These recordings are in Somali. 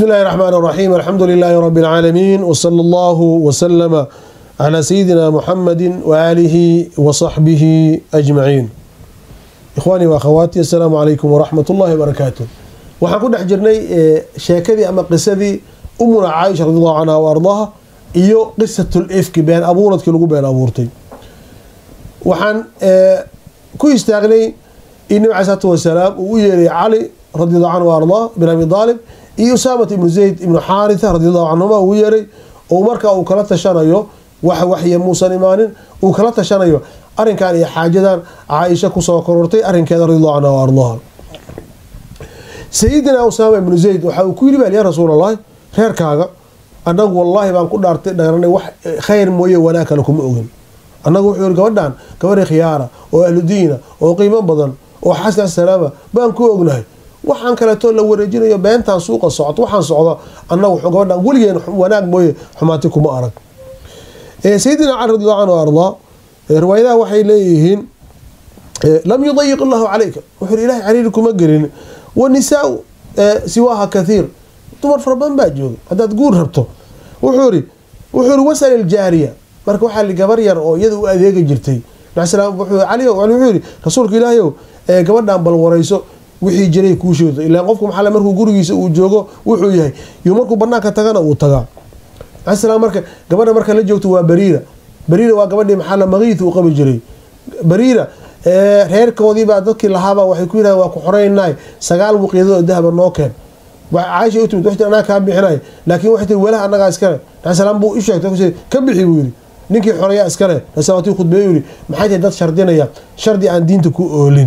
بسم الله الرحمن الرحيم الحمد لله رب العالمين وصلى الله وسلم على سيدنا محمد وآله وصحبه أجمعين إخواني وأخواتي السلام عليكم ورحمة الله وبركاته waxaan ku dhex jirnay sheekadii ama qisadii umuna caaisha radiallahu canha wa ardaaha iyo qisatul ifki been abuuradkii lagu been abuurtay waxaan ku istaagnay in nabi alai salatu wasalaam uu u yeeray cali radiallahu canhu wa ardaah bin abi aalib iyo usaamat ibnu zayd ibnu xaaritha radiallahu canhuma uu yeeray oo markaa uu kala tashanayo wax waxya muusan imaanin uu kala tashanayo arrinkan iyo xaajadan caaisha kusoo korortay arrinkeeda radiallahu canha wa ardaaha sayidina usaama ibnu zayd waxa uu ku yidhi bal yaa rasuul allahi reerkaaga annagu wallaahi baan ku dhaartay dharanay wax khayr mooye wanaag kale kuma ogin annagu wuxuu yihi gabadhan gabadhi khiyaara oo ahludiina oo qiimo badan oo xasan salaama baan ku ognahay waxaan kaleeto la wareejinayo beentan suuqa socto waxaan socdo annagu gabadhan weligeen wanaag mooye xumaati kuma arag sayidina cali radiallahu canhu ardaa riwaayadaha waxay leeyihiin lam yudayiq allahu calayka wuxuu ilahay cariiri kuma gelin wanisaa siwaaha kathiir dumar fara badan baa jooga haddaad guur rabto wuxuu iri wuxuu iri wasal iljaariya marka waxaa li gabar yar oo iyada u adeegi jirtay cali wuxuu yihi rasuulka ilaahayow gabadhan bal warayso wixii jiray kuu sheegto ilaan qofku maxaa markuu gurigiisa uu joogo wuxuu yahay iyo markuu banaanka tagana uu tagaa maala marka gabadha marka la joogto waa bariira bariira waa gabadhii maxaa makiith uu qabi jiray bariira reerkoodiibaa dadkii lahaaba waxay ku yidhahdeen waa ku xoreynay sagaal wuqiyadood oo dahaba noo keen caaisha u timid waxti anaga kaa bixinay laakiin waxay tiri walaha annagaa iskale nabisalam buu u sheegtay ka bixi buu yidhi ninkii xoreeyaa iskale nabisalaatii khudbeey u yidhi maxay tahay dad shardinaya shardi aan diinta ku oolin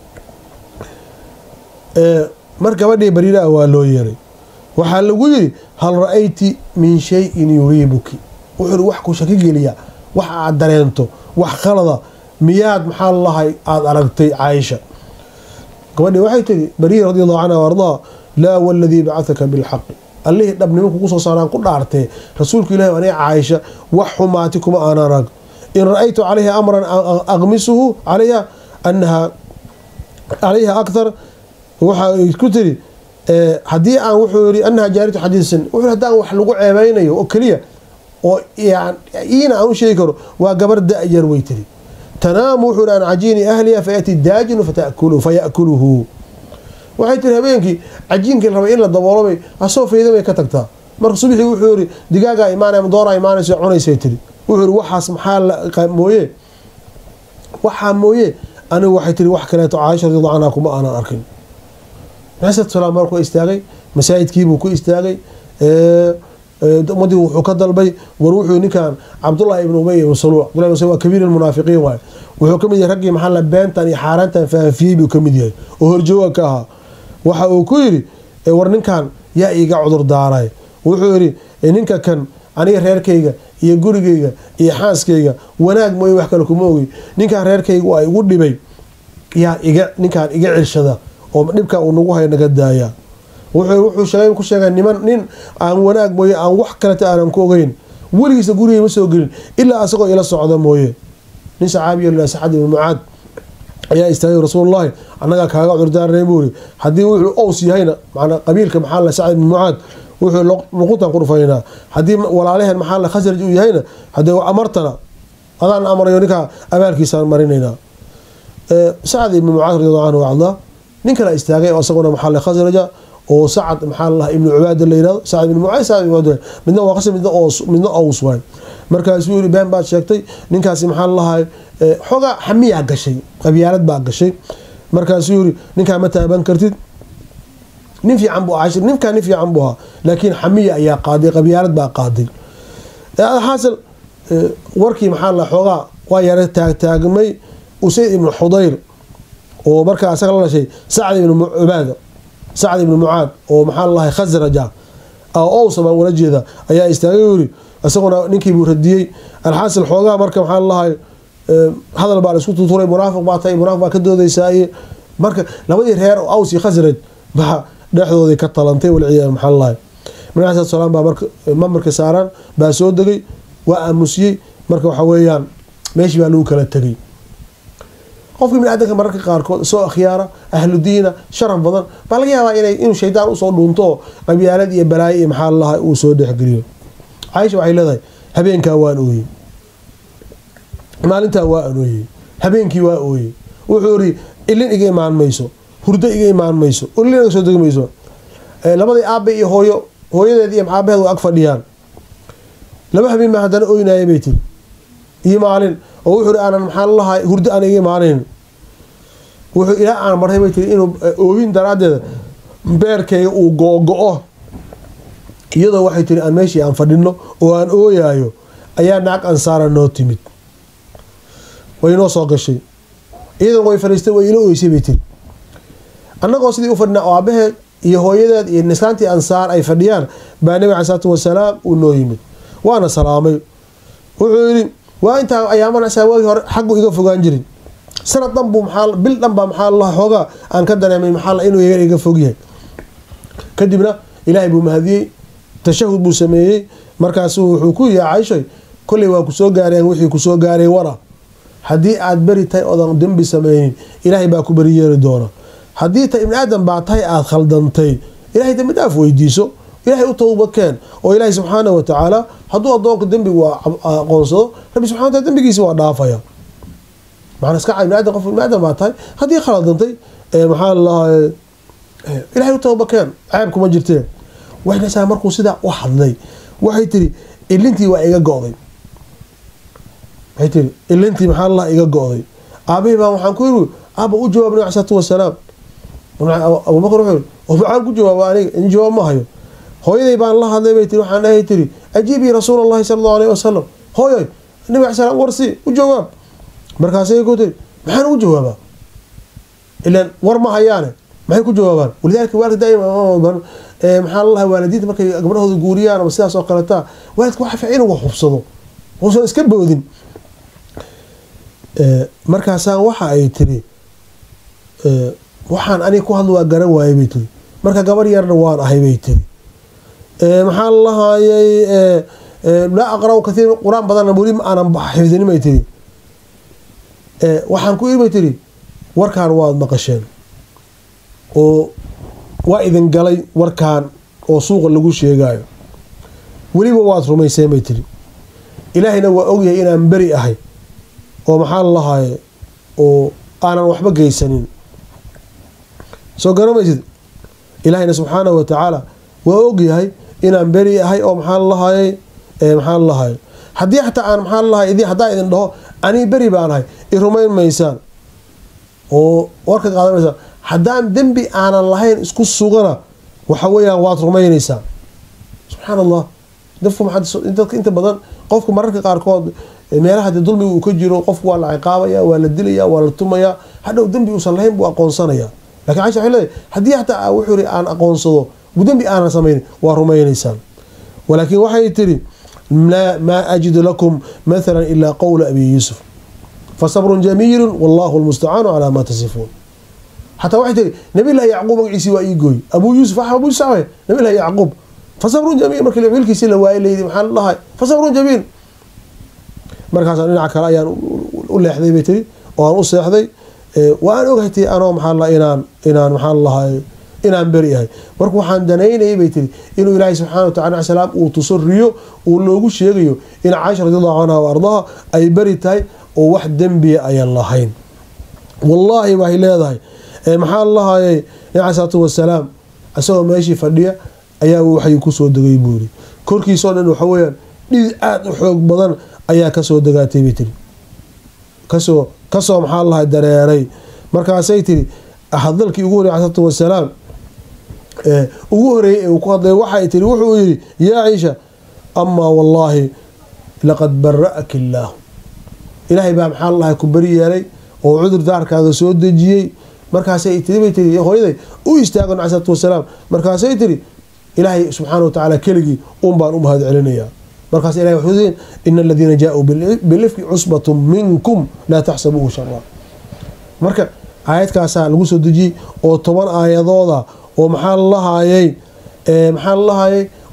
mar gabadhii bariiraa waa loo yeeray waxaa lagu yidhi hal ra-ayti min shayin yuriibuki wuxuu yidhi wax ku shaki geliya wax aad dareento wax qalada miyaad maxaa lahay aada aragtay caaisha gabadhii waxay tiri bariira radi allahu canha ardaa laa waladii bacataka bilxaqi allihii dhabnimo kugu soo saaraan ku dhaartee rasuulku ilahi aniga caaisha wax xumaati kuma aan arag in ra-aytu calayha amran aqmisuhu calayha anaha calayha akthar waxay ku tiri haddii aan wuxuu yii anaha jaariyatu xadiisan wuxuu haddaan wax lagu ceebeynayo oo keliya oo iina aan u sheegi karo waa gabar da-yar way tiri tanaamu wuxuu an cajiini ahliha fayati daajinu fayakuluhu waxay tiri habeenkii cajiinkii rabay in la daboolobay asoo fayda bay ka tagtaa marka subxii wuxuu yiri digaagaa imaanay ama dooraa imaanaysa cunaysay tiri wuxuu yiri waxaas maxaa mooye waxaa mooye anigu waxay tiri wax kaleeto caaisha radiallahu canha kuma aanan arkin maxamed salaam markuu istaagay masaajidkiibuu ku istaagay ummadii wuxuu ka dalbay war wuxuu ninkan cabdullahi ibn ubay ibn saluul cabdullahi ibn saluul waa kabiir almunaafiqiin waaye wuxuu kamid yahay raggii maxaa la beentan iyo xaaraantan faafiyey buu kamid yahay oo horjooga ka ahaa waxa uu ku yidhi war ninkan yaa iiga cudur daaray wuxuu yidhi ninka kan aniga reerkayga iyo gurigayga iyo xaaskayga wanaag mooye wax kale kuma ogi ninkan reerkayga waa igu dhibay yaa iga ninkaan iga cilshada oo dhibka uu nagu hay naga daaya wuxuu sheegay ku sheegay niman nin aan wanaag mooye aan wax kaleta aanan ku ogeyn weligiisa gurigay ma soo gelin ilaa asagoo ila socda mooye nin saxaabiya la sacad ibn mucaad ayaa istaagay rasuulullahi annagaa kaaga cudurdaaranay buu iri haddii wuxuu ows yahayna manaa qabiilka maxaa la sacad ibn mucaad wuxuu luqutan ku dhufaynaa haddii walaalaheen maxaa la khasraj uu yahayna haddii amartana adaan amrayo ninkaa abaalkiisaan marinaynaa sacad ibn mucaad radiallahu canhu ardaa nin kala istaagay oo isaguna maxaa la khasraja oo sacad maxaa lalaha ibnu cubaada la yirahdo sacad ibn mucaad sacad ibn midna waa qasr midna midna ows waay markaasuu yiri been baad sheegtay ninkaasi maxaa lalahay xoogaa xamiyaa gashay qabyaalad baa gashay markaasuu yiri ninkaa ma taaban kartid nin fiican buu ahaa ninkaa nin fiican buu ahaa laakiin xamiya ayaa qaaday qabyaalad baa qaaday xaasil warkii maxaa la xoogaa waa yara taagtaagmay usayd ibnu xudayr oo markaa asaga la dhashay sacd ibnu cubaada sacd ibnu mucaad oo maxaa lalahay khasraja owsa baan wala jeeda ayaa istaagay yiri isaguna ninkiibuu radiyey alxaasil xoogaa marka maxaa lalahay hadal baa la isku tuturay munaafiq baa tahay munaafiq baa ka doodaysaaye marka labadii reer oo aws iyo khasraj baa dhexdoodii ka talantay walciyaad maxaa lalahay nabi alai salaam baa marka mamarka saaraan baa soo degay waa aamusiyey marka waxa weeyaan meeshii baa lagu kala tegay qofka bini aadanka mararka qaarkood soo akhyaara ahlu diina sharaf badan baa laga yaabaa inay inuu shaydaan usoo dhuunto oo qabyaalad iyo balaayo iyo maxaa lalahay uu soo dhexgeliyo caaisha waxay leedahay habeenkaa waan ooyey maalintaa waa aan ooyey habeenkii waa ooyey wuxuu iri ilin iga imaan mayso hurdo iga imaan mayso ilin iga soo degi mayso labadii aabe iyo hooyo hooyadeed iyo aabaheed waa ag fadhiyaan laba habeen baa haddana oynaaya bay tiri iyo maalin oo wuxuu iri aanan maxaa lalahay hurdo aan iga imaanayn wuxuu ilaa aan martay bay tiri inuu oohin daraaddeeda beerkayga uu googo-o iyadoo waxay tiri aan meeshii aan fadhino oo aan ooyaayo ayaa naag ansaara noo timid way noo soo gashay iyadan way fadhiistay way ila oysay bay tiri annagoo sidii u fadhinaa oo aabaheed iyo hooyadeed iyo nislaantii ansaar ay fadhiyaan baa nabi cali salaatu wasalaam uu noo yimid waana salaamay wuxuu yidhi waa intaa ayaamanasaa waagii hore xaggu iga fogaan jirin sanad dhan buu maxaa bil dhan baa maxaa la xoogaa aan ka dareemay maxaa inuu yaga iga fog yahay kadibna ilaahay buu mahadiyey tashahud buu sameeyey markaasu wuxuu ku yihi caishoy kolley waa kusoo gaareen wixii kusoo gaaray wara haddii aad beri tahay oodan dembi sameynin ilaahay baa ku beri yeeri doona haddii ta ibni aadam baa tahay aada khaldantay ilahay dembi dhaaf weydiiso ilahay u towba keen oo ilaahay subxaana wa tacaala hadduu adoonka dembigu aqoonsado rabbi subxana wataala dembigiisi waa dhaafaya maxaa iska ibni aadam qof ibni aadam baa tahay haddii khaldantay maxaa lalahay ilahay u towba keen ceeb kuma jirteen waxaynasaa markuu sidaa u hadlay waxay tiri ilintii waa iga go-day waxay tiri ilintii maxaa lalaha iga go-day aabahii baa waxaan ku yiri aaba u jawaab nabi salaatu wasalaam abubakar wuxuu oo maxaan ku jawaaba aniga in jawaab ma hayo hooyaday baan la hadlay bay tiri waxaan dhahay tiri ajiibii rasuul allahi sala allahu alayhi wasalam hooyoy nabi ala slam warsi u jawaab markaasay ku tiri maxaan u jawaabaa ilan war ma hayaane maxay ku jawaabaan walidaalika waalidka daa'ima maxaa lalahay waalidiinta markay gabdhahooda guuriyaan ama sidaas oo kaletaa waalidka waxa fiican inuu hubsado uusan iska boodin markaasaan waxa ay tiri waxaan aniga ku hadla waa garan waayay bay tiri marka gabar yarna waan ahay bay tiri maxaa lalahaayay laa aqra' kathiir qur-aan badanna weli ma aanan xifdinin bay tiri waxaan ku iri bay tiri warkaan waad maqasheen oo waa idin galay warkaan oo suuqa lagu sheegaayo weliba waad rumayseen bay tiri ilaahayna waa ogyahay inaan beri ahay oo maxaa lalahaye oo aanan waxba geysanin soo garamaysid ilaahayna subxaana wa tacaala waa ogyahay inaan beri ahay oo maxaa lalahaye maxaa lalahaye haddii xataa aan maxaa lalahay idi haddaa idin dhaho anii beri baan ahay i rumayn maysaan oo warka qaadanaysaan haddaan dembi aanan lahayn isku sugana waxa weeyaan waad rumaynaysaan subxaan allah dadka inta badan qofku mararka qaarkood meelaha de dulmiga uu ka jiro qofku waa la ciqaabaya waa la dilaya waa la tumaya hadhow dembi uusan lahayn buu aqoonsanaya lakin caisha waxay leedahay haddii xataa wuxuu yiri aan aqoonsado dembi aanan samaynin waa rumaynaysaan walaakin waxay tiri maa ajidu lakum mathala ilaa qowla abi yuusuf fasabrun jamiilu wallahu lmustacaanu calaa maa tasifuun xataa waxay tiri nabilahi yacquub magaciisii waa ii gooy abuu yuusuf abu yuusuf nabilahi yacquub fasabrun jamiil markii wiilkiisi la waayay layidhi maxaa lahay fasabrun jamiil markaasaan dhinaca kale ayaan u leexday bay tiri oo aan u seexday waa aan ogahay tii anoo maxaa la inaan inaan maxaa lahay inaan beri ahay marka waxaan danaynayay bay tiri inuu ilaahay subxana wa tacala salaam uu tuso riyo uu loogu sheegayo in caaisha radiallahu canha wa ardaha ay beri tahay oo wax dembiya ayaan lahayn wallaahi waxay leedahay maxaa lahayay nabi cali salaatu wasalaam isagoo meeshii fadhiya ayaa waxay kusoo degay buu yiri korkiisao dhan waxa weyaan dhid aada u xoog badan ayaa kasoo degaatay bay tiri kasoo kasoo maxaa lahay dareeray markaasay tiri hadalkii ugu horey salaatu wasalaam ugu horeeyey ee uu ku hadlay waxay tiri wuxuu yidhi yaa ciisha amaa wallaahi laqad bara'aki illaahu ilaahay baa maxaa lahay ku beri yeelay oo cudur daarkaaga soo dejiyey markaasay tiri bay tiri hooyaday u istaago nabi salaatu wasalaam markaasay tiri ilaahay subxaana wa tacaala keligii un baan u mahad celinayaa markaas ilahay wuxuu leeyahy ina aladiina jaa-uu bilifki cusbatu minkum laa taxsabuuhu shara marka aayadkaasaa lagu soo dejiyey oo toban aayadooda oo maxaa lalahaayay maxaa lalahaayay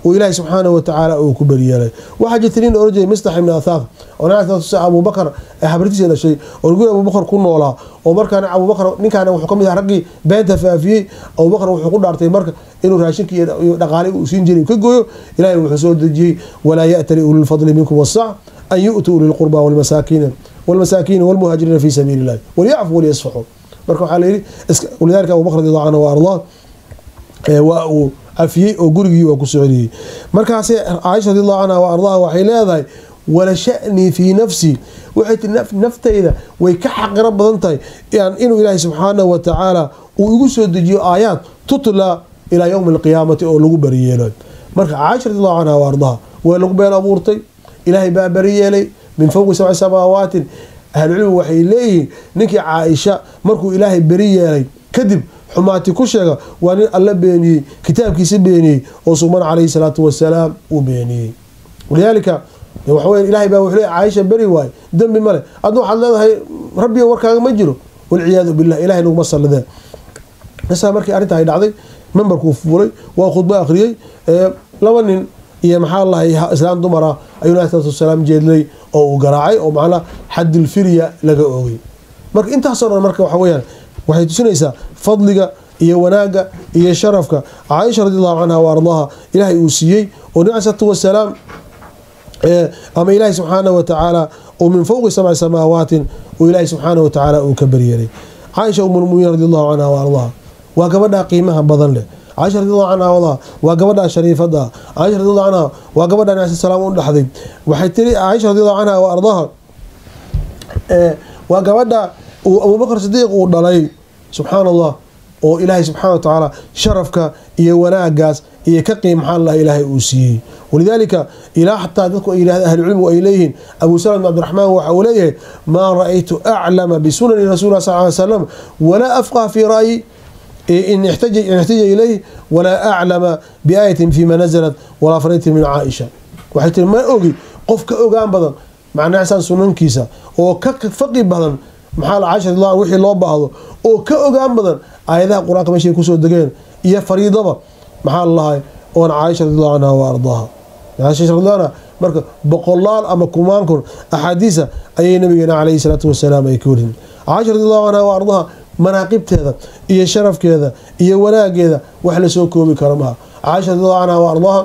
uu ilaahay subxaana watacaala uu ku beriyeelay waxaa jirta nin oran jiray mistax ibni athaaq oo nabiga abubakar ee habartiisa dhashay oo guri abubakar ku noolaa oo markaana abubakar ninkaana wuxuu ka mid aha raggii beenta faafiyey abubakar wuxuu ku dhaartay marka inuu raashinka iyo dhaqaale uu siin jiray ka gooyo ilahay wuxuu soo dejiyey walaa ya'tali ulilfadli minkum wasac an yu'tuu ulilqurba walmasaakiina walmasaakiina walmuhaajiriina fi sabiili illahi walyacfu walyasfaxuu marka waxaa layidhi walidalika abubakr radi allahu canhu wa ardaa waa uu cafiyey oo gurigii waa ku soceliyey markaase caaisha radi allahu canha wa ardaha waxay leedahay wala sha'nii fii nafsii waxay tii naftayda way ka xaqiro badan tahay inuu ilaahay subxaanahu wa tacaala uu igu soo dejiyo aayaad tutla ilaa yowmi alqiyaamati oo lagu bariyeelo marka caaisha radi allahu canha wa ardaha waa lagu been abuurtay ilaahay baa bariyeelay min fowqi sabci samaawaatin ahlucilmigu waxay leeyihiin ninkii caaisha markuu ilaahay beri yeelay kadib xumaati ku sheega waa nin alla beeniyey kitaabkiisa beeniyey oo suman calayhi salaatu wasalaam uu beeniyey walidaalika waxaweya ilahay baa wuxuu leey caaisha beri waaye dembi male adna waxaad leedahay rabbiga warkaaga ma jiro walciyaadu billah ilahay naguma sallideen isaa markii arrinta ay dhacday membarkuu fuulay waa khudbo akhriyey laba nin iyo maxaa lahay islaan dumar ah ayuu nabi salatu wasalaam jeedlay oo uu garaacay oo macnaa xadilfirya laga oogay marka intaasoo dhan marka waxa weyaan waxay tusinaysaa fadliga iyo wanaagga iyo sharafka caaisha radi allahu canha wa ardaha ilaahay uu siiyey oo nabi salatu wasalaam ama ilaahay subxaana wa tacaala oo min fowqi sabci samaawaatin oo ilaahay subxaana wa tacaala uu ka baryeelay caaisha umulmuminiin radi allahu canha wa ardaha waa gabadhaa qiimaha badan leh caaisha radi allahu canha wadaha waa gabadhaa shariifada caaisha radi allahu canha waa gabadha nabi salaam u dhaxday waxay tiri caaisha radi allahu canha wa ardaha waa gabadha uu abubakr sidiiq uu dhalay subxaana allah oo ilaahay subxana wa tacaala sharafka iyo wanaagaas iyo ka qiim maxaa lah ilaahay uu siiyey walidaalika ilaa xataa dadku ay yihahda ahlucilmigu ay leeyihiin abu salam bn cabdiraxmaan waxa uu leeyahay maa ra-aytu aclama bisunani rasuuli sal ly slam walaa afqah fii ra'yi in ixtaja ilayh walaa aclama biaayatin fima nazalat walaa faraytin min caaisha waxay tiri ma ogi qof ka ogaan badan macnaasaan sunankiisa oo ka faqi badan maxaa la caisha radiallahu wixii loo baahdo oo ka ogaan badan aayadaha qur-aanka meeshay kusoo degeen iyo fariidaba maxaa lalahay oon caaisha radiallahu canha wa ardaaha caaisha radiallahu anha marka boqolaal ama kumaan kun axaadiisa ayay nabigeena calayhi salaatu wasalaam ay ka warin caaisha radiallahu canha wa ardaha manaaqibteeda iyo sharafkeeda iyo wanaageeda wax lasoo koobi karo maha caaisha radiallahu canha wa ardaha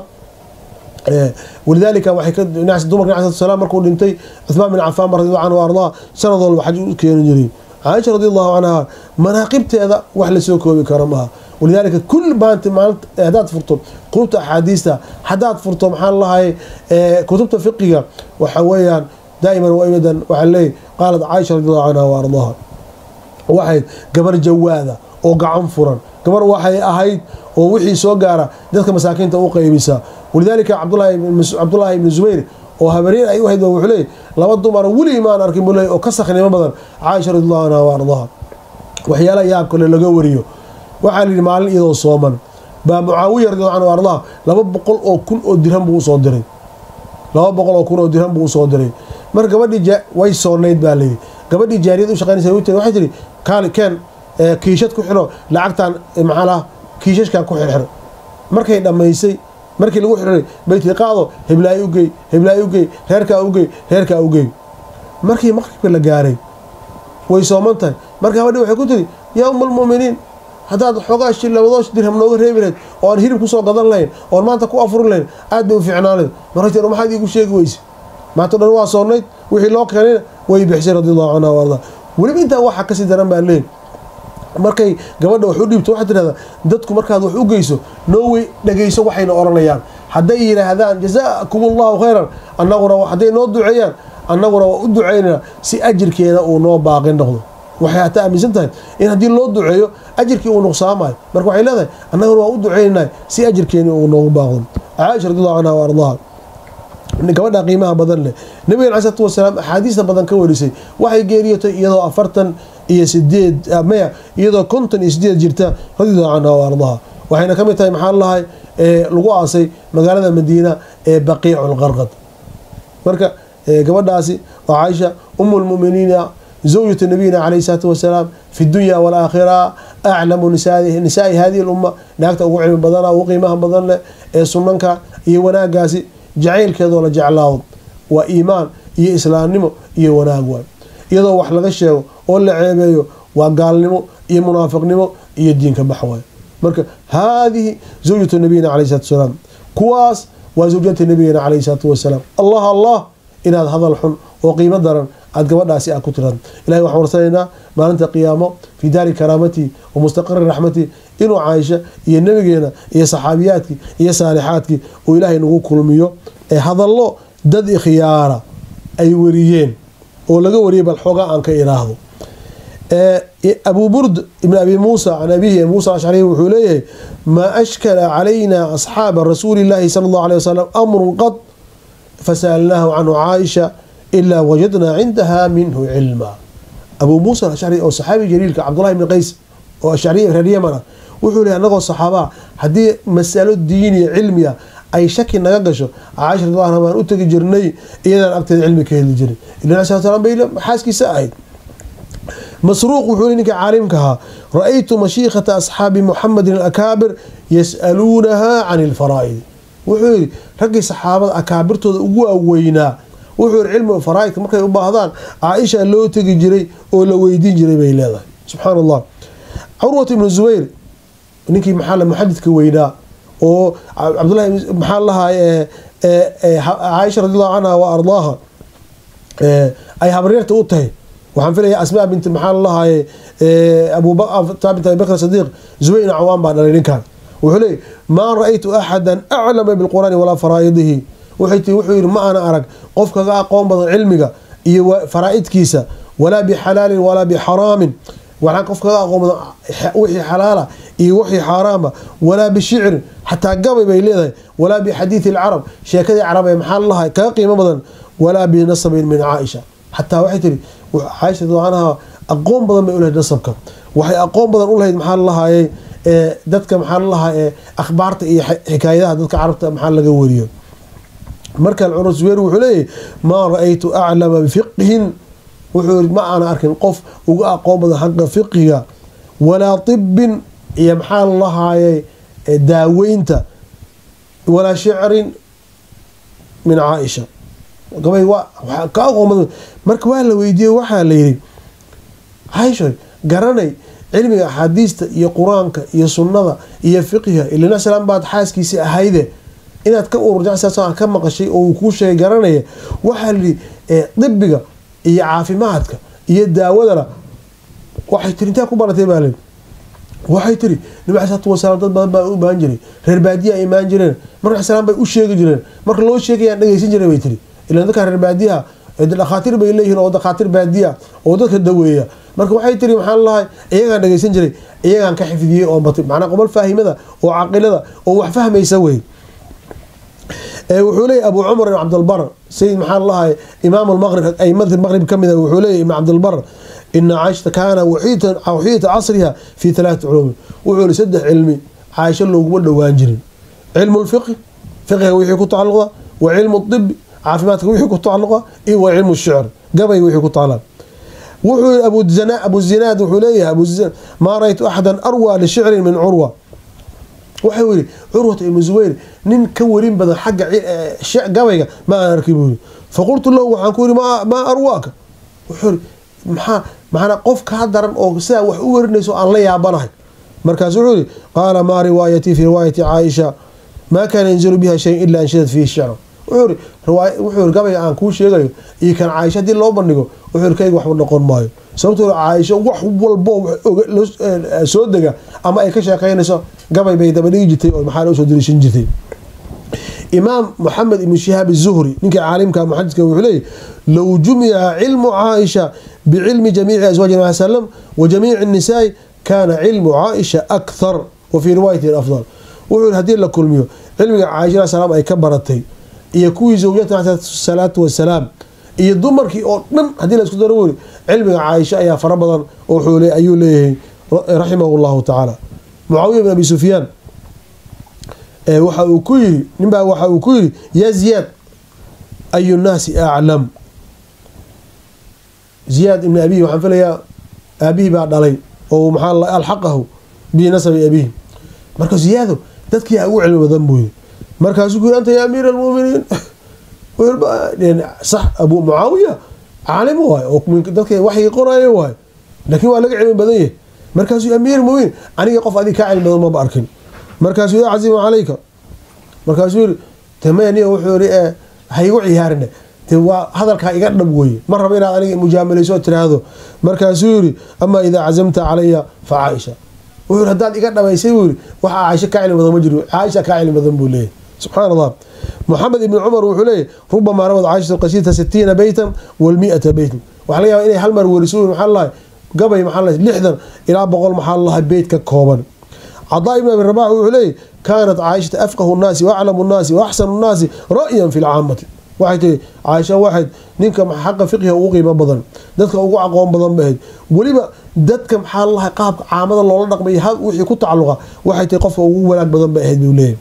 walidaalika waxay dumarka nabi salam markuu dhintay cuthmaan bin cafaan radiallahu canhu wa ardaha sanad walba xaj u keeni jiray caaisha radiallahu canha manaaqibteeda wax lasoo koobi karo maha walidaalika kul maanta maalinta haddaad furto kutubta axaadiista haddaad furto maxaa lalahay kutubta fiqiga waxa weeyaan daa'iman waibadan waxaa leeyahy qaalat caaisha radiallahu canha wa ardaha waxayd gabar jawaada oo gacan furan gabar waxay ahayd oo wixii soo gaara dadka masaakiinta u qaybisa walidaalika cabdulaahi ibni zubayr oo habareen ay u hayd ba wuxuu leeyay laba dumara weligii maan arkin buu leey oo ka saknimo badan caaisha radiallahu canha wa ardaha waxyaalaha yaab kale laga wariyo waxaa la yidhi maalin iyadoo sooman baa mucaawiya radiallahu canhu wa ardaha laba boqol oo kun oo dirham buu usoo diray laba boqol oo kun oo dirham buu usoo diray marka gabadhii way soonayd baa layidhi gabadhii jaariyad u shaqeynaysa u waxay tihi kaali keen kiishad ku xiro lacagtan maxaa laha kiishashkan ku xirxir markay dhammaysay markii lagu xiray bay tiri qaado heblaay ugey heblaay ugey reerkaa ugey reerkaa ugey markii maqribka la gaaray way sooman tahay marka gabadhii waxay ku tiri yaa uma almu'miniin haddaad xoogaa shi labadoo dirham nooga reebi lahayd oo aan hilib kusoo gadan lahayn oon maanta ku afurin lahayn aad bay u fiicnaanayd markay tir maxaad iigu sheegi weyse maanta dhan waa soonayd wixii loo keenayna way bixisay radiallahu canha wa ardaa weliba intaa waxaa kasii daran baa leeyihi markay gabadha wax u dhiibto waxaa tidhahdaa dadku markaad wax u geyso noowey dhageyso waxayna oranayaan hadday yidhaahdaan jazaakum allahu khayran annaguna hadday noo duceeyaan annaguna waa u duceynayna si ajirkeeda uu noo baaqi noqdo waxay hataa aaminsan tahay in haddii loo duceeyo ajirkii uu nuqsaamayo marka waxay leedahay annaguna waa u duceynayna si ajirkeeni uu noogu baaqdo caaisha radiallahu canha wa ardaha gabadha qiimaha badan leh nabigan cala salatu wasalaam axaadiista badan ka warisay waxay geeriyotay iyadoo afartan iyo sideed maya iyadoo konton iyo sideed jirta radiallahu canha wa ardaha waxayna ka mid tahay maxaa lalahay lagu aasay magaalada madiina ee baqiicu lqarqad marka gabadhaasi waa caaisha umu lmuminiina zawjatu nabiyina calayhi salaatu wasalaam fi dunya walaakhira aclamu nisaai hadihi lumma naagta ugu cilmi badana ugu qiimaha badan leh ee sunanka iyo wanaagaasi jacaylkeedoo la jeclaado waa iimaan iyo islaamnimo iyo wanaag waay iyadoo wax laga sheego oo la ceebeeyo waa gaalnimo iyo munaafiqnimo iyo diinka bax waay marka haadihi zawjatu nabiyina caleyh salatu wasalaam kuwaas waa zawjata nabigena caleyhi salaatu wasalaam allah allah inaad hadal xun oo qiimo daran aad gabadhaasi aad ku tirad ilahay waxaan warsanaynaa maalinta qiyaamo fii daari karaamatii wa mustaqari raxmatii inuu caaisha iyo nabigeena iyo saxaabiyaadkii iyo saalixaadkii uu ilaahay nagu kulmiyo ee hadallo dad ikhyaara ay wariyeen oo laga wariyay bal xoogaa aan ka iraahdo abu burd ibn abi muusa can abihi muusa ashcari wuxuu leeyahay maa ashkala calayna asxaaba rasuuli llaahi sala allahu alay wasalam amrun qad fasalnaahu canhu caaisha ilaa wajadnaa cindaha minhu cilma abuu muusa ashcari oo saxaabi jaliilka cabdullahi ibni qays oo ashcari reer yaman ah wuxuu leeyahy anagoo saxaabaa haddii masalo diiniya cilmiya ay shaki naga gasho caaisha radi anha baan u tegi jirnay iyadaan agteeda cilmi ka heli jiray ila sal slam bay xaaskiisa ahayd masruuq wuxuu ninka caalimka ahaa ra-aytu mashiikhata asxaabi muxamedin alakaabir yas'aluunaha can ilfaraa'id wuxuu yidhi raggii saxaabada akaabirtooda ugu aweynaa wuxuu yihi cilmi faraaidka markay u baahdaan caaisha loo tegi jiray oo la weydiin jiray bay leedahay subxaan allah curwat ibnu zubayr ninkii maxaa muxadidka weynaa oo cabdullahi maxaa lahaa caaisha radiallahu canha wa ardaaha ay habaryarta u tahay waxaan filaya asmaa bint maxaa lalahaye abutaabint abibakr sadiiq zubayr cawaan baa dhalay ninkan wuxuu leeyay maa ra-aytu axada aclama bilqur'aani walaa faraa'idihi wuxuu yihi ma ana arag qof kaga aqoon badan cilmiga iyo faraa'idkiisa walaa bixalaalin walaa bixaraamin waxaan qof kaga aqoon badan wixii xalaala iyo wixii xaaraama walaa bishicrin xataa gabay bay leedahay walaa bixadiidi alcarab sheekadii carab ee maxaa lalahay kaga qiimo badan walaa binasabin min caaisha xataa waxay tiri caaisha anha aqoon badan bay ulahayd nasabka waxay aqoon badan u lahayd maxaa lalahaye dadka maxaa lalahaa ee akhbaarta iyo xikaayadaha dadka carabta maxaa laga wariyo marka cumar zubayr wuxuu leeyahy maa ra-aytu aclama bifiqhin wuxuu yii ma aana arkin qof uga aqoon badan xaqa fiqiga walaa tibin iyo maxaa lalahaye daaweynta walaa shicrin min caaisha gabay ka aqoon badan marka waa la weydiiyey waxaa la yidhi caaisha garanay cilmiga axaadiista iyo qur-aanka iyo sunnada iyo fiqiga ilana salaam baad xaaskiisii ahayde inaad ka ururjacsaas ka maqashay oo uu kuu sheegay garanaya waxaa la yidhi dibiga iyo caafimaadka iyo daawadana waxay tiri intaa ku baratay baa layidhi waxay tiri nabi alai salatu wasalaam dad badan baa u imaan jiray reer baadiya ay imaan jireen marka salaam bay u sheegi jireen marka loo sheegayaan dhegeysan jiray bay tiri ilan dadka reer baadiyaha dhakhaatiir bay leeyihiin oo dhakhaatiir baadiya oo dadka daweeya marka waxay tiri maxaa lalahay iyagaan dhegeysan jiray iyagaan ka xifdiyey oo batay macnaa qobol faahimada oo caqilada oo wax fahmaysa wey wuxuu leeyay abu cumar ibn cabdilbar sayid maxaa lalahay imaam lmaqrib aimada maqrib ka mid a wuxuu leeyay ibn cabdilbar ina caaishata kaana waxiyata casriha fi talaati culuumin wuxuu yihi saddex cilmi caaisho looguma dhowaan jirin cilmu lfiqi fiqiga wixii ku tacaluqda wa cilmu dibi caafimaadka wixii ku tacaluqa iyo wa cilmu shicr gabay wixii ku tacala wuxuu yii abu zinaad wuxuu leeyahay abu maa ra-ytu axada arwa lishicrin min curwa wuxuu yihi curwata ibnu zubayr nin ka warin badan xagga gabayga ma aan arki buu yii faqultu lahu waxaan ku yihi maa arwaaka wuxuu yii maxaa macnaa qof kaa daran oo sidaa wax u warinayso aan la yaabanahay markaasu wuxuu yihi qaala maa riwaayatii fi riwaayati caaisha maa kaana yanzilu biha shayin ila anshadad fiihi shicra wuxuu yii gabayga aan kuu sheegayo iyo kan caaisha haddii loo bandhigo wuxuu yii kayga waxba noqon maayo sababtoo caaisho wax walbo soo dega ama ay ka sheekeynayso gabay bay dabadhigi jirtay oo maxaa usoo dariishan jirtay imaam moxamed ibnu shihaab zuhri ninkii caalimka muxadidka wuxuu leeyahy low jumica cilmu caaisha bicilmi jamiici aswaaji nabi salam wa jamiici nisaai kaana cilmu caaisha akhar wa fii riwaayati afdal wuxuu yihi hadii la kulmiyo cilmiga caaisha salaam ay ka baratay iyo kuwii zawjata salaatu wasalaam iyo dumarkii oo dhan haddii la isku daro weri cilmiga caaisha ayaa fara badan oo ayuu leeyahay raximahu llahu tacaala mucaawiya bin abi sufyaan waxa uu ku yiri ninbaa waxa uu ku yiri yaa ziyaad ayu nnaasi aclam ziyaad ibni abihi waxaan filayaa aabihii baa dhalay oo maxaa alxaqahu binasabi abihi marka ziyaado dadkii ugu cilmi badan buu yiri markaasuu ku yiri anta ya amiir almuminiin sax abu mucaawiya caalim waay oo dadka waxyi qoraayo waay laakiin waa laga cilmi badan yahay markaasuu amiir muminiin aniga qof adig kaa cilmi badan maba arkin markaasuu yaa casiima calayka markaasuu yiri tamaniya wuxuu yiri ee ha igu ciyaarine de waa hadalkaa iga dhab weye ma rabo inaad aniga mujaamaleyso tiraahdo markaasuu yiri amaa idaa cazamta calaya fa caaisha wuxuu yiri haddaad iga dhabaysay buu yiri waxaa caaisha kaa cilmi badan ma jiro caaisha kaa cilmi badan buu leeyahy subxaan allah moxamed ibni cumar wuxuu leeyahy rubamaa rawad caishatu qasiita sitiina beytan walmiata beytan waxaa laga yaaba inay hal mar weriso maxaa lahay gabay maxaa lahay lixdan ilaa boqol maxaa lahay beyt ka kooban cadaa ibn abi rabax wuxuu leeyahy kaanat caaishata afqahu nnaasi waaclamu nnaasi waaxsanu nnaasi ra'yan fi lcaamati waxay tihi caaisha waxayd ninka xaqa fiqiha ugu qiimo badan dadka ugu aqoon badan ba ahayd weliba dadka maxaa lahay qaabka caamada loola dhaqmay wixii ku tacaluqa waxay tihi qofka ugu wanaag badan ba ahayd buu leeyahy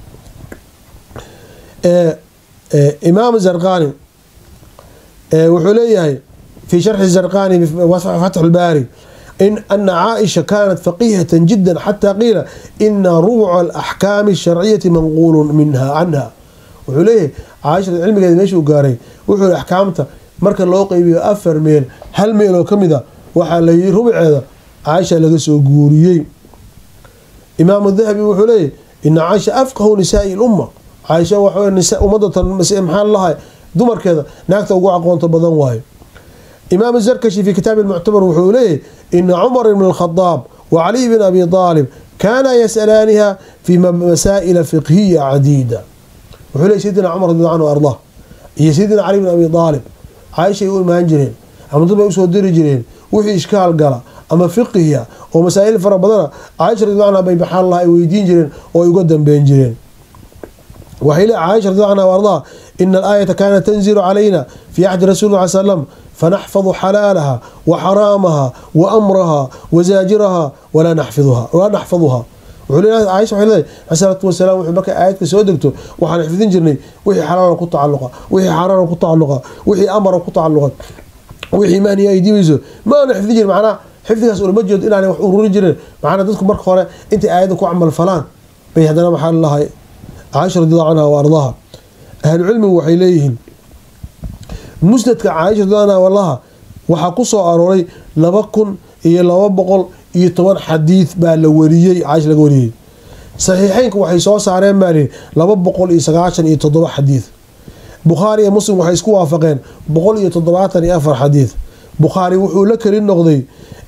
imaam zarqani wuxuu leeyahay fi sharxi zarqani fatx lbaari in ana caaisha kanat faqihata jida xata qiila ina rubuca alaxkaami asharciyati manquulu minha canha wuxuu leeyahay caaisha cilmigeeda meeshuu gaaray wuxuu yihi axkaamta marka loo qeybiyo afar meel hal meel oo kamid a waxaa layihi rubuceeda caaisha laga soo guuriyey imaamu dahabi wuxuu leeyahy ina caaisha afqahu nisaai lumma caaisha ummadatan maxaa lahay dumarkeeda naagta ugu aqoonta badan waayo imaam zarkashi fi kitaabi muctabar wuxuu leeyahy ina cumar ibn alkhadaab wa caliy bn abi aalib kaana yas'alaaniha fi masaa'ila fiqhiya cadiida wuxuu leey sayidina cumar radi anhu ardah iyo sayidina cali bn abi aalib caaishay u imaan jireen ama dad bay usoo diri jireen wixii ishkaal gala ama fiqiya oo masaa'il fara badana caaisha radi anha bay maxaa laha ay weydiin jireen oo ay uga dambeyn jireen waxay le caaisha radi anha ardaa ina alaayata kaanat tanzilu calayna fi axdi rasuli ll ly slam fanaxfadu xalaalaha wa xaraamaha wa amraha wa zaajiraha walaa naxfiduha wuxuu leeyahay caaisha waxay leedahay asalaatu wasalaam wuxuu markay aayadka soo degto waxaan xifdin jirnay wixii xalaala ku tacaluqa wixii xaaraana ku tacaluqa wixii amara ku tacaluqa wixii mahniya ay dibayso maana xifdin jirin macnaha xifdigaas ulama jeedo inaanay wax ururin jirin macnaa dadku marka hore intay aayadda ku camal falaan bay haddana maxaa lalahay caaisha radiallahu canha wa ardaha ahlucilmigu waxay leeyihiin musnadka caaisha radiallahu anha walaha waxaa ku soo arooray laba kun iyo laba boqol iyo toban xadiid baa la wariyey caaisha laga wariyey saxiixeynka waxay soo saareen baa lihi laba boqol iyo sagaashan iyo toddoba xadiid bukhaari iyo muslim waxay isku waafaqeen boqol iyo toddobaatan iyo afar xadiid bukhaari wuxuu la keli noqday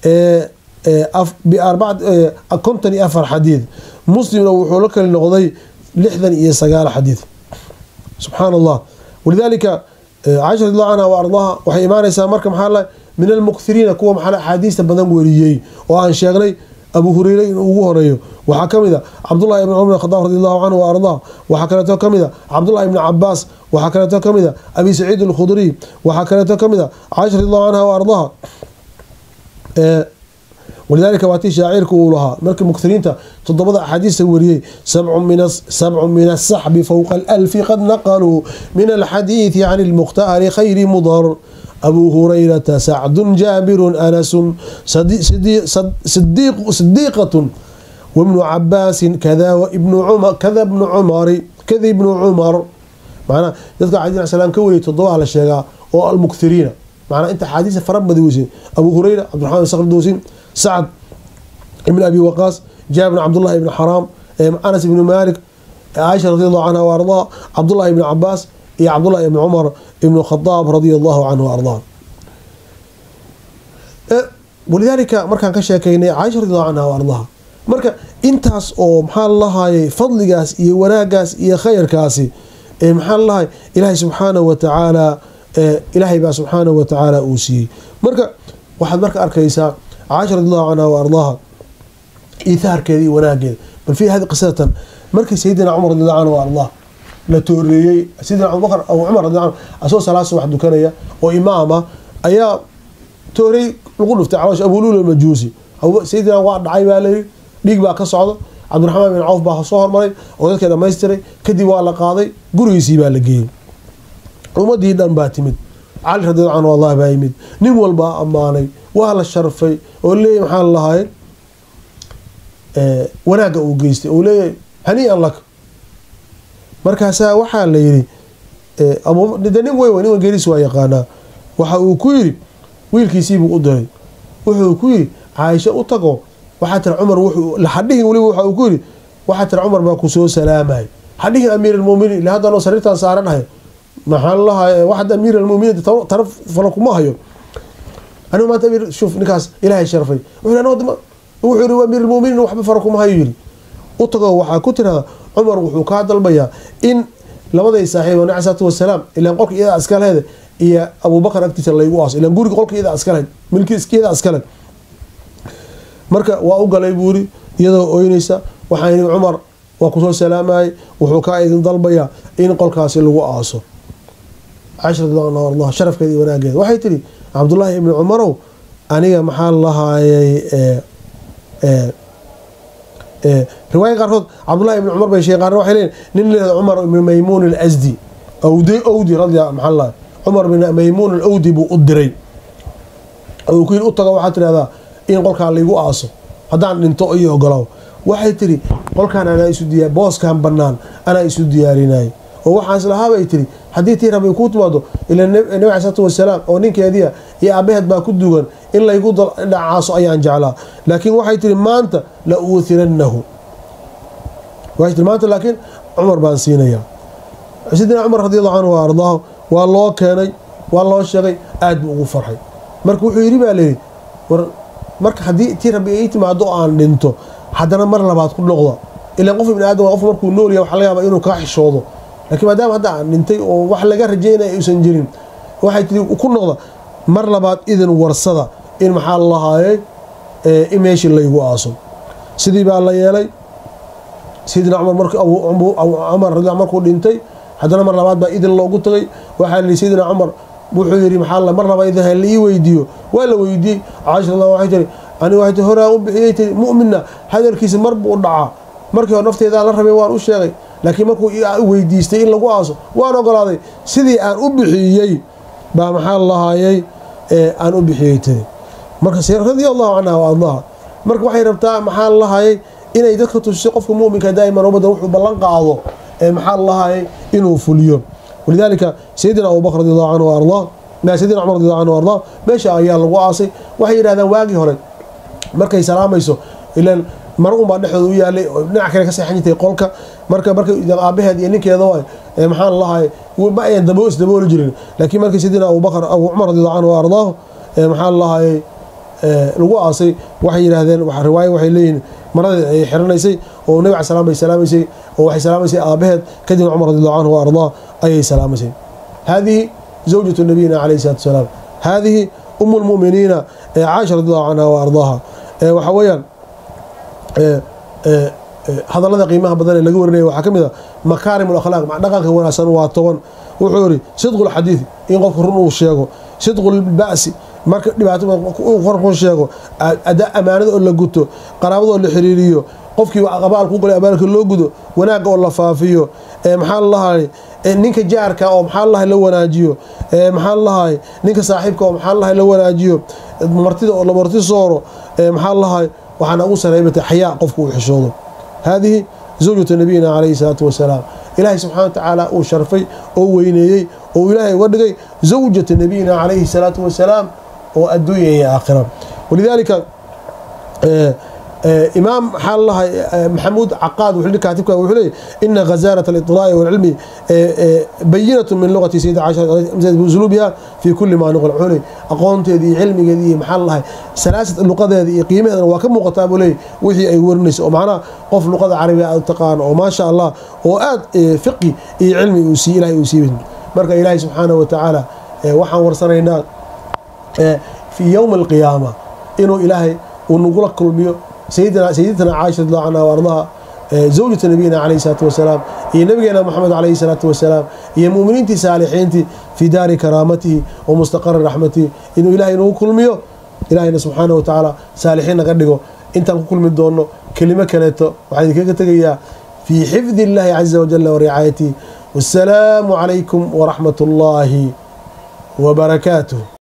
konton iyo afar xadiid muslimna wuxuu la keli noqday lixdan iyo sagaal xadiid subxaan allah walidaalika caaisha radiallahu canha wa ardaha waxay imaanaysaa marka maxaa la min almukthiriina kuwa maxaa axaadiista badan weriyey oo aan sheegnay abu hureyre inuu ugu horeeyo waxaa kamid a cabdullahi ibn cumar khadaab radi allahu canhu wa ardaa waxaa kaleeto kamid a cabdullahi ibni cabaas waxaa kaleeto kamid a abi saciid alkhudriy waxaa kaleeto kamid a caaisha radi allahu canha wa ardaha walidaalika waa tii shaacirka uu lahaa markii mukthiriinta todobada axaadiista wariyey sabcu min asaxbi fowqa alalfi qad naqaluu min alxadiidi can lmukhtaari khayri mudar abu hurayrata sacdun jaabirun anasun sidiiqatun wabnu cabaasin kada kada bnu cumari kada ibnu cumar manaa dadka cadi salam ka wariyay todobaa la sheegaa oo almukthiriina manaa inta axaadiista fara badi weyse abu hureyra cabdiraxman sakr dowsin sacd ibn abi waqaas jaabir bn cabdullahi ibn xaraam anas ibnu malik caaisha radi allahu canha wa ardaa cabdullahi ibni cabaas iyo cabdullahi ibni cumar ibnu khadaab radia allahu canhu wa ardaa walidaalika markaan ka sheekeynay caaisha radi allahu canha wa ardaha marka intaas oo maxaa lalahaayay fadligaas iyo wanaagaas iyo khayrkaasi maxaa lalahay ilaahay subxaanahu wa tacaala ilaahay baa subxaanahu wa tacaala uu siiyey marka waxaad marka arkaysaa caaisha radi allahu canha wa ardaha iithaarkeeda iyo wanaageeda bal fi hadi qisadatan markii sayidina cumar radi allahu canhu wa ardah la tooreeyey sayidina abubakr abu cumar radi anhu asagoo salaad subax dukanaya oo imaama ayaa toorey lagu dhuftay caloosh abulul majuusi sayidina waa dhacay baa layiri dhiig baa ka socda cabdiraxmaan bin cawf baa soo hormaray oo dadkii dhamaystiray kadib waa la qaaday gurigiisii baa la geeyey ummadii dhan baa timid cali radiallahu canhu allah baa yimid nin walbaa ammaanay waa la sharfay oo leeyahy maxaa lalahay wanaagga uu geystay oo leeyahay haniian laka markaasaa waxaa la yidhi de nin wey nin geeris waa yaqaanaa waxa uu ku yidhi wiilkiisiibuu u diray wuxuu ku yidhi caaisho u tago waxaa tira cumar hadhihin weliba waxa uu ku yidhi waxaa tira cumar baa ku soo salaamay hadhihin amiir almuminiin ila haddaanoo sariirtaan saaranahay maxaa lahaa waxad amiir almuminiin tara fala kuma hayo anigu maanta amiir shuf ninkaas ilaahay sharfay wuxuu yidhi amiir almuminiin waxba fara kuma hayo yidhi u tago waxaa ku tiradaa cumar wuxuu kaa dalbayaa in labaday saaxiib nabi salaatu wasalaam ilaan qolka iyada iska lehed iyo abubakar agtiisa laygu aaso ilaan guriga qolka iyada iska lehed milkiiyada iska lehed marka waa u galay buu yiri iyadoo oynaysa waxaan yidhi cumar waa kusoo salaamayay wuxuu kaa idin dalbayaa in qolkaasi lagu aaso cashra allah sharafkeeda iyo wanaageeda waxay tidhi cabdullaahi ibni cumarow aniga maxaa lahaayay riwaaya qaarkood cabdullahi ibni cumar bay sheegen qaarna waxay leeyiin nin leehda cumar ibni maymuun alasdi awdi owdi radia maxaa lahay cumar ibn maymuun alawdi buu u diray uu ku yidhi u tago waxaad tidhahdaa in qolkaa laygu aaso haddaan dhinto iyo ogolaaw waxay tidhi qolkaan anaa isu diya booskan bannaan anaa isu diyaarinay oo waxaan islahaabay tidhi haddii tii rabay kuu timaado ila nabi cali salaatu wasalaam oo ninkeediia iyo aabaheed baa ku dugan in laygu dhacaaso ayaan jeclaa laakiin waxay tihi maanta la uuhirannahu waxay tii maanta laakiin cumar baan siinayaa sidina cumar radi allahu canhu wa ardaahu waa loo keenay waa loo sheegay aad buu ugu farxay marka wuxuu yidhi baa layidhi war marka haddii tii rabbi ay timaado oo aan dhinto haddana mar labaad ku noqda ilaan qof ibni aadam qof markuu nool yahay waxa laga yaabaa inuu kaa xishoodo laakiin maadaama hadda aan dhintay oo wax laga rajaynaya aysan jirin waxay tii ku noqda mar labaad idin warsada in maxaa lahaayey in meeshii laygu aaso sidii baa la yeelay sidina cumar mark cumar radi markuu dhintay haddana mar labaad baa idin loogu tagay waxaa lihi sayidina cumar wuxuu yidhi maxaa mar laba idin la ii weydiiyo waa la weydiiyey caasha allah waxay tiri aniga waxay tii horaa u bixiyey tiri mu'minna hadalkiisa mar buu dhacaa markii hore nafteedaan la rabay waan u sheegay laakiin markuu weydiistay in lagu aaso waan ogolaaday sidii aan u bixiyey baa maxaa lahaayey aan u bixiyey tiri marka radia allahu canha wa ardaha marka waxay rabtaa maxaa lahaayey inay dadka tusiso qofka muminka daa'iman ubadda wuxuu ballan qaado ee maxaa lahaayey inuu fuliyo walidaalika sayidina abubakr radi allahu canhu wa ardaa sayidina cumar radi allahu canhu wa ardaa meesha ayaa lagu aasay waxay yidhahdaan waagii hore markay salaamayso ilaan mar unbaa dhexdooda u yaalay dhinac kale ka seexan jirtay qolka marka marka aabaheed iyo ninkeeda waay maxaan lahay ma ayan dabo isdabooli jirin laakiin markii sayidina abubakr abu cumar radi allahu canhu wa ardaahu maxaa lahayay lagu aasay waxay yidhaahdeen riwaayo waxay leeyihiin maradeed ay xiranaysay oo nabi cala salam bay salaamaysay oo waxay salaamaysay aabaheed kadibna cumar radi allahu canhu wa ardaa ayay salaamaysay haadihi zawjatu nabiyina calayhi salatu wasalaam haadihi umu lmu'miniina caasha radi allahu canha wa ardaaha waxaa weeyaan hadallada qiimaha badan ee laga warinaya waxaa ka mid a makaarim alakhlaaq dhaqanka wanaagsan waa toban wuxuu yidhi sidqu lxadiidi in qofka run uu sheego sidqu lba'si marka dhibaato korku sheego amaanada oo la guto qaraabada oo la xiriiriyo qofkii abaal ku galay abaalka loo gudo wanaagga oo la faafiyo maxaa lalahay ninka jaarka oo maxaa lalahay la wanaajiyo maxaa lalahay ninka saaxiibka oo maxaa lalahay la wanaajiyo martida oo la marti sooro maxaa lalahay waxaana ugu sareybata xayaa qofka uu xishoodo haadihi zawjatu nabiyina calayhi salaatu wasalaam ilaahay subxana wa tacaala uu sharfay oo weyneeyey oo ilaahay uga dhigay zawjata nabiyina calayhi salaatu wasalaam oo adduunya iyo aakhira walidaalika imaam maxaa lalahay maxamuud caqaad wuxuu kaatibka wuxuu leeyahy ina ghazarat aliطlaa'i walcilmi bayinatu min lugati sayida caisha usluubiha fi kuli maa nuqil wuxuu leey aqoonteeda iyo cilmigeeda iyo maxaa lalahay salaasad luqadeeda iyo qiimaheedana waa ka muuqataa buu leey wixii ay warinayso oo macnaha qof luqada carabiga aad taqaano oo maasha allah oo aad fiqi iyo cilmi uu sii ilahay uu siibay marka ilaahay subxaanahu wa tacaala waxaan warsanaynaa fii yowmi alqiyaama inuu ilaahay uu nagula kulmiyo sayidina caaisha radi allahu canha wa ardaha zawjata nabiyina calayhi salaatu wasalaam iyo nabigeena moxamed calayhi salaatu wasalaam iyo mu'miniintii saalixiintii fii daari karaamatihi wa mustaqari raxmatihi inuu ilaahay nagu kulmiyo ilaahayna subxaanahu wa tacaala saalixiin naga dhigo intaan ku kulmi doonno kelimo kaleeto waxaan idinkaga tegayaa fii xifdi illahi caza wajala wa ricaayatihi wassalaamu calaykum waraxmat ullaahi وبركاته